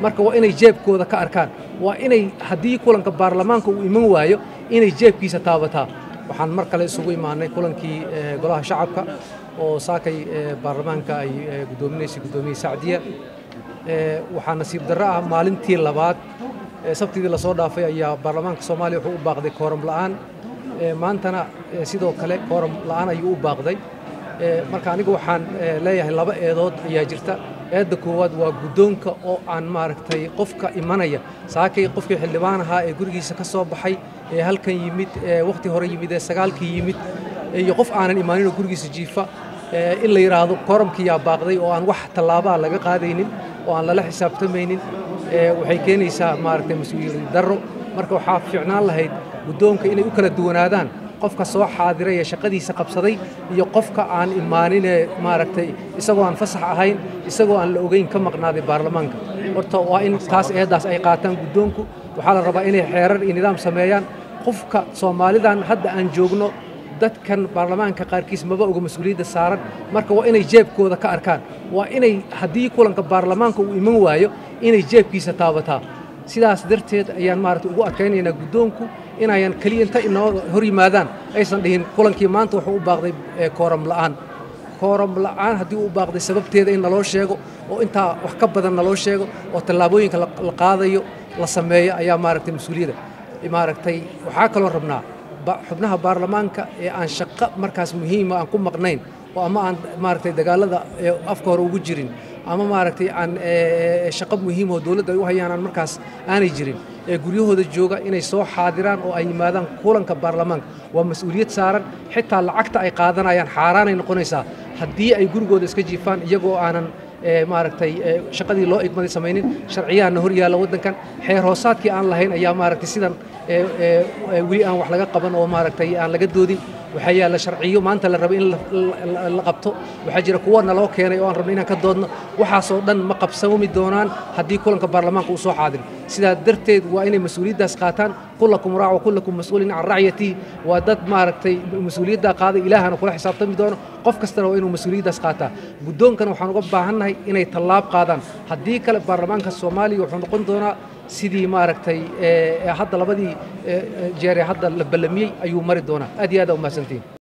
marka waa inay jeebkooda ka arkaan waa inay haddii kulanka baarlamaanka uu iman waayo inay jeebkiisa taabataa waxaan mar kale isugu imaanay kulankii golaha shacabka oo saakay baarlamaanka ay guddoominaysay guddoomiye sacdiya waxaa nasiib darro ah maalintii labaad sabtidii lasoo dhaafay ayaa baarlamaanka soomaaliya wuxuu u baaqday kooram la'aan maantana sidoo kale kooram la'aan ayuu u baaqday marka anigu waxaan leeyahay laba eedood ayaa jirta eedda koowaad waa guddoonka oo aan maaragtay qofka imanaya saakay qofkii xildhibaan ahaa ee gurigiisa ka soo baxay ee halkan yimid ee wakhti hore yimid ee sagaalkii yimid iyo qof aanan imaaninoo gurigiisa jiifa in la yidhaahdo kooramkiyaa baaqday oo aan wax tallaabaa laga qaadaynin oo aan lala xisaabtamaynin waxay keenaysaa maaragtay mas-uuliyad darro marka waxaa fiicnaan lahayd guddoonka inay u kala duwanaadaan qofka soo xaadiray ee shaqadiisa qabsaday iyo qofka aan imaaninee maaragtay isagoo aan fasax ahayn isagoo aan la ogeyn ka maqnaaday baarlamaanka horta waa in taas eeddaas ay qaataan guddoonku waxaa la rabaa inay xeerar iyo nidaam sameeyaan qofka soomaalidan hadda aan joogno dadkan baarlamaanka qaarkiis maba oga mas-uuliyadda saaran marka waa inay jeebkooda ka arkaan waa inay haddii kulanka baarlamaanka uu iman waayo inay jeebkiisa taabataa sidaas darteed ayaan maaragtay ugu adkaynaynaa guddoonku inayan keliya inta inoo hor yimaadaan aysan dhihin kulankii maanta wuxuu u baaqday kooram la'aan kooram la'aan haddii uu baaqday sababteeda in naloo sheego oo intaa wax ka badan naloo sheego oo tallaabooyinka la qaadayo la sameeyo ayaa maaragtay mas-uuliyadda maaragtay waxaa kaloo rabnaa xubnaha baarlamaanka ee aan shaqo markaas muhiima aan ku maqnayn oo ama aan maaragtay dagaalada afka hore ugu jirin ama maaragtay aan shaqo muhiim oo dowladda ay u hayaan aan markaas aanay jirin ee guryahooda jooga inay soo xaadiraan oo ay yimaadaan kulanka baarlamaanka waa mas-uuliyad saaran xitaa lacagta ay qaadanayaan xaaraanay noqonaysaa haddii ay gurigooda iska jiifaan iyagoo aanan maaragtay shaqadii loo igmaday samaynin sharciyahanna hor yaalla waddankan xeer hoosaadkii aan lahayn ayaa maaragtay sidan weli aan wax laga qaban oo maaragtay aan laga doodin waxaa yaalla sharciyo maanta la raba in la qabto waxaa jira kuwa naloo keenay oo aan rabno inaan ka doodno waxaasoo dhan ma qabsami doonaan haddii kulanka baarlamaanka uu soo xaadiro sidaa darteed waa inay mas-uuliyaddaas qaataan kullakum raac wa kullakum mas-uulin can racyatihi waa dad maaragtay mas-uuliyaddaa qaaday ilaahana kula xisaabtami doono qof kastana waa inuu mas-uuliyaddaas qaataa guddoonkana waxaan uga baahannahay inay tallaab qaadaan haddii kale baarlamaanka soomaaliya wuxuu noqon doonaa sidii maaragtay hadda labadii jeer ee hadda la ballamiyey ayuu mari doonaa aad iyo aad aa umahadsantihin